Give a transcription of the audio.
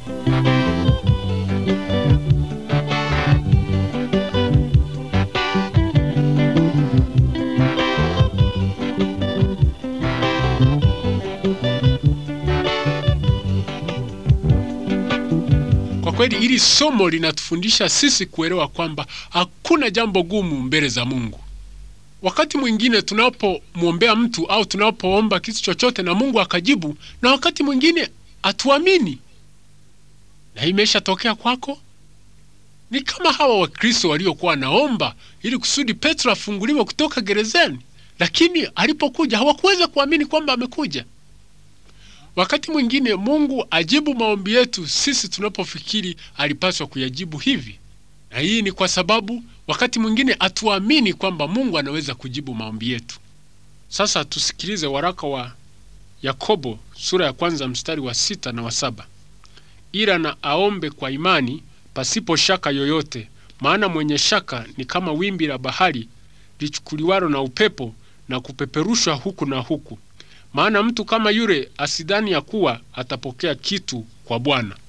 Kwa kweli hili somo linatufundisha sisi kuelewa kwamba hakuna jambo gumu mbele za Mungu. Wakati mwingine tunapomwombea mtu au tunapoomba kitu chochote na Mungu akajibu, na wakati mwingine hatuamini. Na hii imeshatokea kwako? Ni kama hawa Wakristo waliokuwa wanaomba ili kusudi Petro afunguliwe kutoka gerezani, lakini alipokuja hawakuweza kuamini kwamba amekuja. Wakati mwingine Mungu ajibu maombi yetu sisi tunapofikiri alipaswa kuyajibu hivi, na hii ni kwa sababu wakati mwingine hatuamini kwamba Mungu anaweza kujibu maombi yetu. Sasa tusikilize waraka wa Yakobo sura ya kwanza mstari wa sita na wa saba. Ila na aombe kwa imani pasipo shaka yoyote, maana mwenye shaka ni kama wimbi la bahari lichukuliwalo na upepo na kupeperushwa huku na huku. Maana mtu kama yule asidhani ya kuwa atapokea kitu kwa Bwana.